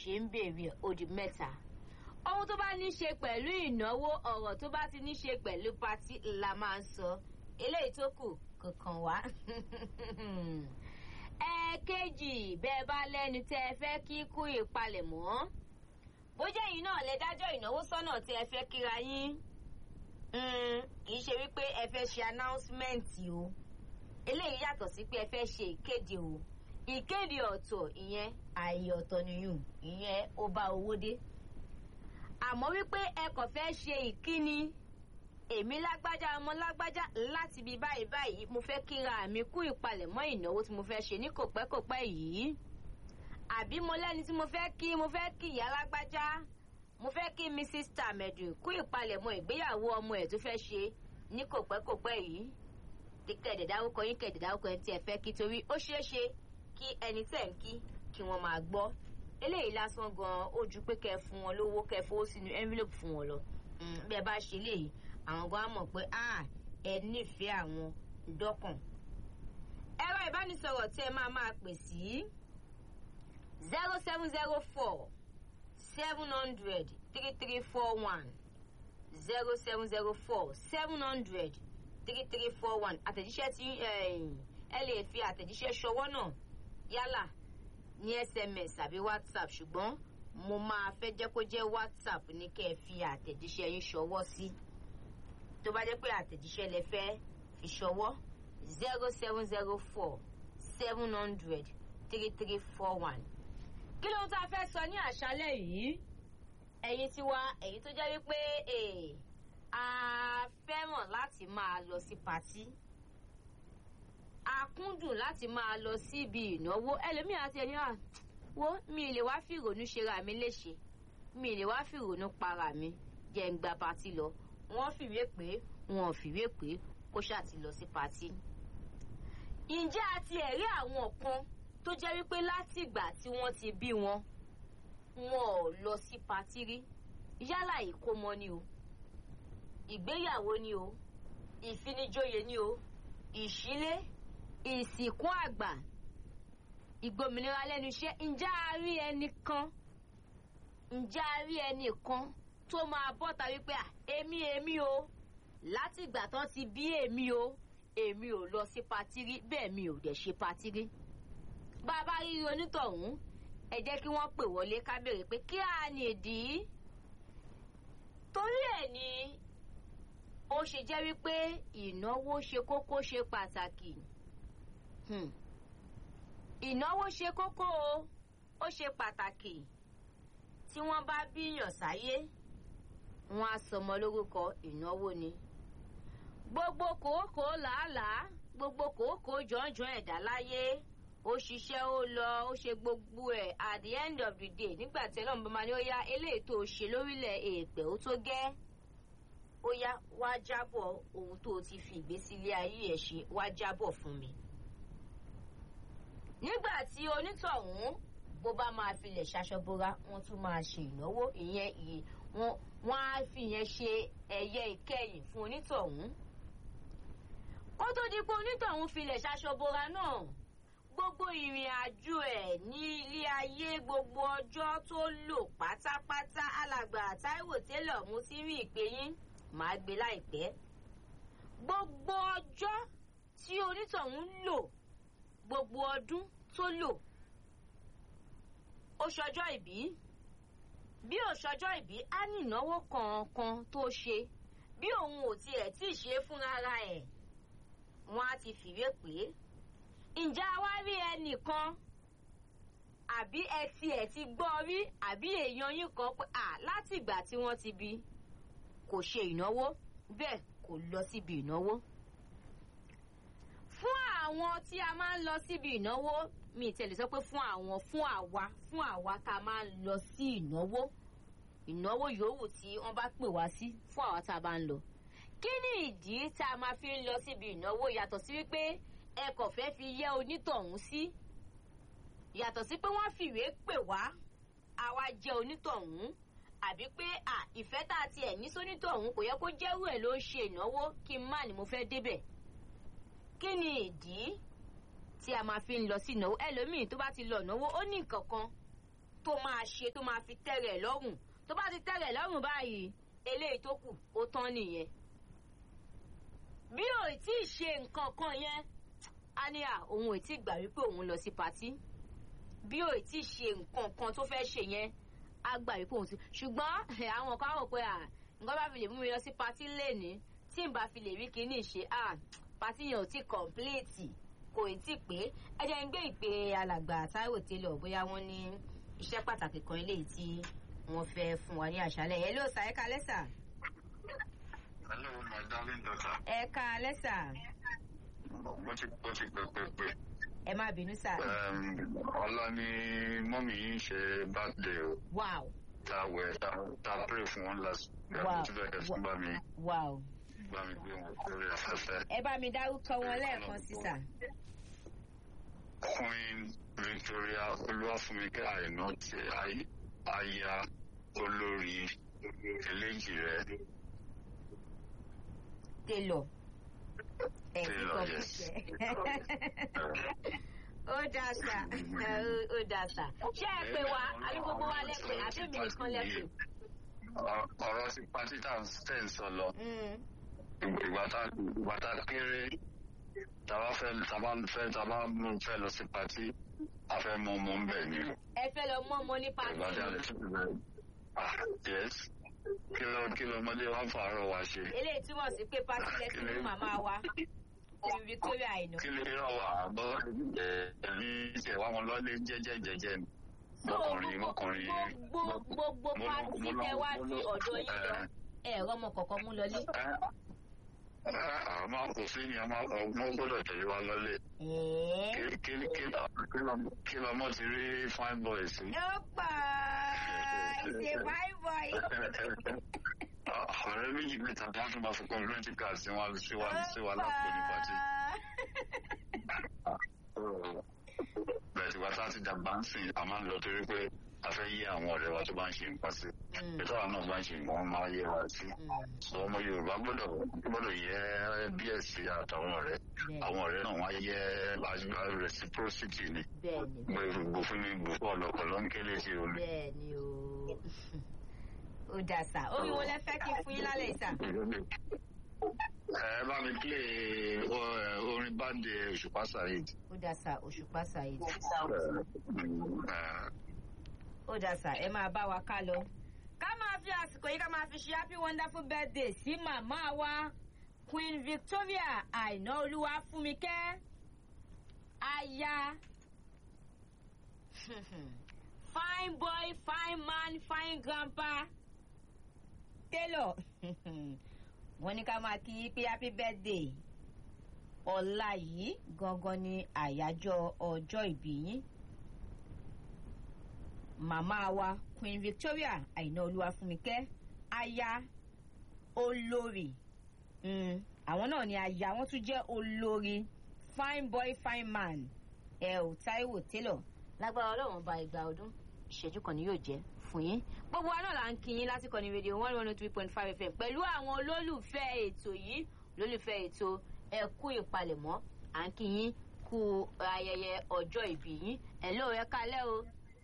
ṣe ń béèrè odi mẹ́ta ohun tó bá ní ṣe pẹ̀lú ìnáwó ọ̀rọ̀ tó bá ti ní ṣe pẹ̀lú patí la máa ń sọ eléyìí tó kù kankan wá. ẹ̀ẹ̀kejì bẹ́ẹ̀ bá lẹ́ni tẹ́ ẹ fẹ́ kí kú ìpalẹ̀mọ́ bó jẹ́ yìí náà lẹ dájọ́ ìnáwó sọ́nà tí ẹ fẹ́ kíra yín kì í ṣe wípé ẹ fẹ́ ṣe announcement o eléyìí yàtọ̀ sí pé ẹ fẹ́ ṣe ìkéde o ìkéde ọ̀tọ̀ ìyẹn ààyè ọ̀tọ̀ nìyún ìyẹn ó bá owó dé àmọ́ wípé ẹ kàn fẹ́ ṣe ìkíni èmi lágbájá ọmọ lágbájá láti bí báyìí báyìí mo fẹ́ kíra mi kú ìpalẹ̀mọ́ ìnáwó tí mo fẹ́ ṣe ní kòpẹ́kòpẹ́ yìí àbí mo lẹ́ni tí mo fẹ́ kí mo fẹ́ kí ìyá lágbájá mo fẹ́ kí mrs tamedu kú ìpalẹ̀mọ́ ìgbéyàwó ọmọ ẹ̀ tó fẹ́ ṣe ní kòpẹ́kòpẹ́ yìí kẹ̀dẹ̀ dárúkọ yín kẹ̀dẹ̀ dárúkọ yín tí ẹ fẹ́ kí torí ó ṣeé ṣe kí ẹni tẹ̀ ń kí kí wọ́n máa gbọ́ eléyìí lásán gan ó ju pé kẹ́ fún wọn lówó kẹ́ fowó sínú envelope fún wọn lọ bí ẹ bá ṣe léyìí àwọn gan á mọ̀ pé ẹ nífẹ̀ẹ́ àwọn dọ́kàn. ẹ̀rọ ìbánisọ̀rọ̀ tí ẹ máa máa pè sí zero seven zero four seven hundred three three four one zero seven zero four seven hundred three three four one àtẹ̀jíṣẹ́ tí ẹ lè fi àtẹ̀jíṣẹ́ ṣọwọ́ náà yálà ní sms àbí whatsapp ṣùgbọ́n mo máa fẹ́ jẹ́ kó jẹ́ whatsapp ní kẹ́ ẹ fi àtẹ̀jíṣẹ́ yín ṣọwọ́ sí tó bá jẹ́ pé àtẹ̀jíṣẹ́ lẹ fẹ́ fi ṣọwọ́ zero seven zero four seven hundred three three four one. kí ló ń tá a fẹ́ sọ ní àṣálẹ̀ yìí ẹ̀yin tiwa èyí tó jẹ́ wípé a fẹ́ràn láti máa lọ sí patí a kúndùn láti máa lọ síbi ìnáwó ẹlòmíì àti ẹni à wo mi lè wá fi ìrònú ṣera mi léṣe mi lè wá fi ìrònú para mi jẹ́ ń gba patí lọ wọ́n fìwé pé wọn ò fìwé pé kó ṣáà ti lọ sí patí. ǹjẹ́ a ti ẹ̀rí àwọn kan tó jẹ́ wípé látìgbà tí wọ́n ti bí wọn wọn ò lọ sí patí rí yálà ìkómọ ni o ìgbéyàwó ni o ìfinijóye ni o ìṣílé ìsìnkú àgbà ìgbòmìnira lẹ́nu iṣẹ́ ǹjẹ́ a rí ẹnì kan ǹjẹ́ a rí ẹnì kan tó máa bọ́ta wípé à èmi èmi o láti ìgbà tán ti bí èmi o èmi ò lọ sí patí rí bẹ́ẹ̀ mi ò dẹ̀ ṣe patí rí bá a bá rí onítọ̀hún ẹ jẹ́ kí wọ́n pè wọlé ká béèrè pé kí á ní ìdí torí ẹ̀ ni ó ṣe jẹ́ wípé ìnáwó ṣe kókó ṣe pàtàkì ìnáwó ṣe kókó o ó ṣe pàtàkì tí wọ́n bá bíyàn sáyé wọ́n á sọmọ lórúkọ ìnáwó ni gbogbo kòókòó làálàá gbogbo kòókòó jọ̀ọ́jọ́ ẹ̀dá láyé ó ṣiṣẹ́ ó lọ ó ṣe gbogbo ẹ̀ at the end of the day nígbà tí ẹlọ́run bá máa ní ó yá eléyìí tó ṣe lórílẹ̀ èèpẹ̀ ó tó gẹ́ ó yá wá jábọ̀ ohun tó ti fi ìgbésílé ayé ẹ̀ ṣe wá jábọ̀ fún mi. nígbà tí onítọ̀hún bó bá máa filẹ̀ ṣaṣọbora wọ́n tún máa ṣe ìnáwó ìyẹn ìyè wọ́n á fi yẹn ṣe ẹ̀yẹ ìkẹyìn fún onítọ̀hún. kó tó di pé onítọ̀hún filẹ̀ ṣaṣọbora náà gbogbo ìrìn àjò ẹ̀ ní ilé ayé gbogbo ọjọ́ tó lò pátápátá alàgbà Táíwò Télọ̀ mú sí rí ìpè yín màá gbé láìpẹ́. gbogbo ọjọ́ tí onítọ̀hún lò gbogbo ọdún tó lò ó ṣọjọ́ ìbí bí ó ṣọjọ́ ìbí á ní ìnáwó kọ̀ọ̀kan tó ṣe bí òun ò tiẹ̀ tí ì ṣe é fúnra ẹ̀ wọ́n á ti fìwé pè é ǹjẹ́ a wá rí ẹnìkan àbí ẹ tiẹ̀ ti gbọ́ rí àbí èèyàn yín kan pé à láti ìgbà tí wọ́n ti bí kò ṣe ìnáwó bẹ́ẹ̀ kò lọ síbi ìnáwó. fún àwọn tí a máa ń lọ síbi ìnáwó mi tẹ̀lé sọ pé fún àwọn fún àwa fún àwa tá a máa ń lọ sí ìnáwó ìnáwó yòówù tí wọ́n bá pè wá sí fún àwa tá a bá ń lọ. kí ni ìdí tá a máa fi ń lọ síbi ìnáwó yàtọ̀ sí wípé ẹ kò fẹ́ fi yẹ onítọ̀hún sí yàtọ̀ sí pé wọ́n fìwé pè wá àwa jẹ́ onítọ̀hún àbí pé à ìfẹ́ tá a tiẹ̀ ní sónítọ̀hún kò yẹ kó jẹ́rú ẹ̀ ló ń ṣe ìnáwó kí n má ní mo fẹ́ débẹ̀ kí ni ìdí tí a máa fi ń lọ sí ìnáwó ẹlòmíì tó bá ti lọ ìnáwó ó ní nǹkan kan tó máa ṣe tó máa fi tẹ́rẹ̀ lọ́rùn tó bá ti tẹ́rẹ̀ lọ́rùn báyìí eléyìí tó kù ó tán nìyẹn bí ò tí ì ṣe nǹkan kan yẹn á ní à òun ò tí ì gbà wípé òun lọ sí patí bí ò tí ì ṣe nǹkan kan tó fẹ́ ṣe yẹn á gbà wípé òun ti ṣùgbọ́n àwọn kan rò pé à nǹkan bá fi lè mú mi lọ sí patí lẹ́ni tí n bá fi lè rí kíní ṣe à patí yẹn ò tí kọ̀ǹpléètì kò tí ì pé ẹ jẹ́ ń gbé ìpè alàgbà Táíwò Télọ̀ bóyá wọ́n ní iṣẹ́ pàtàkì kan eléyìí tí wọ́n fẹ́ fún wa ní àṣálẹ́ ẹ̀ ló sà ẹ káalẹ́ sà. Hello, my darling daughter. ẹ káalẹ́ sà. Mo ti mo ti pè pè pè. ẹ má bínú sà. Ọlá ni mọ́mì yìí ń ṣe birthday o. wow Ta wẹ̀ ta ta pray fún wọn last. Wow. Mo ti bẹ̀rẹ̀ fún bá mi wow. bá mi gbé wọn lórí afẹ́fẹ́. ẹ bá mi dárúkọ wọn lẹ́ẹ̀kan sí sà. Queen Victoria Olúwàfúnmikẹ́ Àìná ti ay- aya olórí eléjì rẹ̀. Télọ̀. ẹ ti Télọ̀, kọ yes. fífẹ́. ó dáa sà ó- ó dáa sà. ṣé ẹ pè wá àbí gbogbo wa lẹ́pẹ̀ àbí èmi nìkan lẹ́pẹ̀. Ọ- Ọ̀rọ̀ ti pátí tá à ń sọ lọ. Mm. ìgbà tá ìgbà tá kéré tàbá fẹ́ tàbá fẹ́ tàbá mú fẹ́ lọ sí patí a fẹ́ mú ọmọ ńbẹ ni ẹ fẹ́ lọ mọ́ ọmọ ní ìgbà tí a pàtó. lè tún bẹ ah yes kí ló kí ló ọmọdé wa ń fàárọ̀ wa ṣe eléyìí túmọ̀ sí pé pátí lẹ́sìn fún màmá wa omi Victoria Àìná. kí lè ràn wá bọ́ ẹ ẹbí ìṣẹ̀wá wọn lọ́lé jẹ́jẹ́ jẹ́jẹ́ ni So, mọkùnrin gbogbo- mọkùnrin gbogbo gbogbo mo- pátí mo lọ- tẹ wá mo sí lọ- ọ̀dọ̀ yín lọ ẹ, ẹ̀rọ ọmọ kọ̀ọ̀kan mú lọlé. ẹ, àwọn máa kò sí ni ọmọ ọmọ gbọ́dọ̀ tẹ̀lé wa lọ́lé ẹ̀ẹ́. kí kí kí lọ- kí lọmọ ti rí fine boy sí. ó pa ìṣe fine boy. ọ̀rẹ́ méjì mẹ́ta tí wọ́n tún máa fi community card sí wa sí wa sí wa lápò ní pàtí. bẹ́ẹ̀ tí wàá ti dàgbà ń sìn a máa ń lọ torí pé a fẹ́ yí àwọn ọ̀rẹ́ wa tó bá ń ṣe nǹkan sí. Mm. ètò àwọn náà bá ń ṣe nǹkan wọn máa yẹ wa sí. sọ ọmọ Yorùbá gbọ́dọ̀ gbọ́dọ̀ yẹ bí ẹ̀sìn àtàwọn ọ̀rẹ́ àwọn ọ̀rẹ́ náà wọ́n á yẹ reciprocity ni bẹ́ẹ̀ni gbogbo fún mi gbogbo ọ̀lọ́kọ̀ ló ń kélé sí omi. bẹ́ẹ̀ni o ó dà sá omi wo lẹ fẹ́ kí n fún yín lálẹ́ ìsà. ẹ bá mi plé orin báńdì Òṣùpá Saheed. ó dà sá òṣùpá Saheed. Eh, ó dà sá ẹ máa bá wa ká lọ. ká máa fi àsìkò yìí ká máa fi ṣe happy wonderful birthday sí màmá wa Queen Victoria Àìná Olúwafúnmikẹ́ aya fine boy fine man fine grandpa Taylor wọ́n ní ká máa kí i pé happy birthday ọ̀la yìí gangan ni àyájọ́ ọjọ́ ìbí yín màmá wa Queen Victoria Àìná Olúwafúnmikẹ́ aya olórí mm, àwọn náà ni aya wọn tún jẹ́ olórí fine boy fine man ẹ ò Táíwò Taylor lágbára Ọlọ́run ba ìgbà ọdún ìṣẹ́jú kan ni yóò jẹ́ fún yín gbogbo wa náà là ń kí yín lásìkò ní rédíò one one three point five fm pẹ̀lú àwọn olólùfẹ́ ètò yìí olólùfẹ́ ètò ẹ kú ìpalẹ̀mọ́ à ń kí yín kú ayẹyẹ ọjọ́ ìbí yín ẹ̀ lóò ẹ kálẹ́ o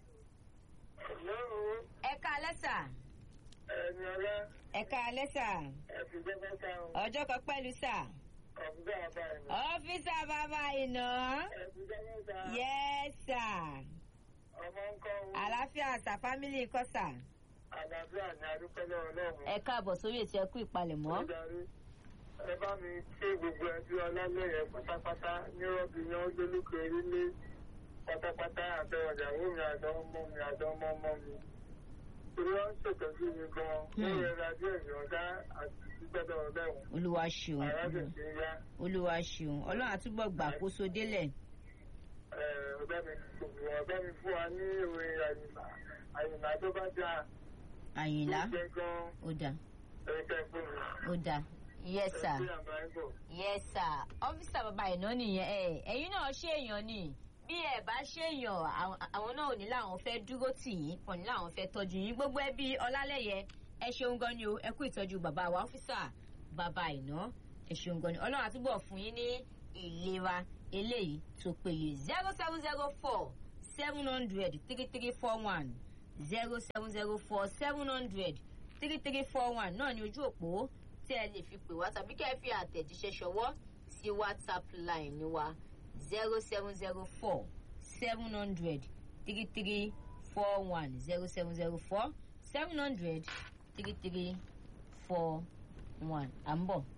Hello, ẹ kálẹ́ sà ẹni ọlá, ẹ kálẹ́ sà ẹ̀sìn jẹ́ mẹ́ta o, ọjọ́ kan pẹ̀lú sà ọ̀gbìn àbá ẹ̀mí. ọ́fíìsà bàbá iná Ẹ̀sìn jẹ́ mẹ́ta, yẹ́s sà ọmọ ń kọ́ owó, àlàáfíà sà fámìlì kọ́ sà àlàáfíà ní adúpẹ́ lọ́wọ́ Ọlọ́run. ẹ káàbọ̀ sórí ètò ẹ kú ìpalẹ̀mọ́ Ó darí. Ẹ bá mi ṣe gbogbo ẹbí ọlálẹ́yẹ pátápátá ní rọ́bì yan ojúlùkọ orílẹ̀ pátápátá àtẹwọ̀dàwó mi àtọmọ mi àtọmọ ọmọ mi. Torí wọ́n ń ṣètọ́jú mi gan-an, ó Hmm. rẹra díẹ̀ ìyọ̀dá àti ìgbẹ́dọ̀ ọlọ́run. olúwa ṣeun Àrà sì ti ń yá. olúwa ṣeun ọlọ́run àtúbọ̀ gbàkóso délẹ̀ ọ̀gá mi gbogbo ọ̀gá mi fún wa ní ìwé àyìnbá àyìnbá tó bá dáa àyìnlá tó jẹ́ gan ó dà ẹ̀ka fún mi. ó dà yes sir ẹ̀sìn àbá ń bọ̀. yes sir ọ́fíìsà bàbá iná nìyẹn ẹ ẹ̀yin náà ṣèèyàn ni bí ẹ bá ṣèèyàn àwọn- àwọn náà ò ní láwọn fẹ́ dúró tì yín kàn ní láwọn fẹ́ tọ́jú yín gbogbo ẹbí ọlálẹ́yẹ ẹ ṣeun gan ni o ẹ kú ìtọ́jú bàbá wa ọ́fíìsà bàbá iná ẹ ṣeun gan ni ọlọ́run àtúbọ̀ fún yín ní ìlera eléyìí tó péye zero seven zero four seven hundred three three four one zero seven zero four seven hundred three three four one náà ní ojú òpó tí ẹ lè fi pè wá tàbí kẹ́ ẹ fi àtẹ̀jíṣẹ́ ṣọwọ́ sí whatsapp line wa zero seven zero four seven hundred three three four one zero seven zero four seven hundred three three four one à ń bọ̀.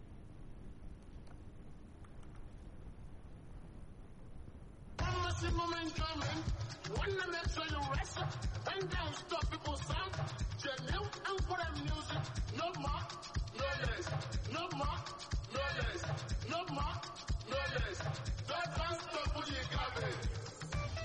maximum enjoyment. Wanna make sure you rest. And don't stop people sound. Genuine and for them music. No more, no less. No more, no less. No more, no less. Don't stop with the garbage.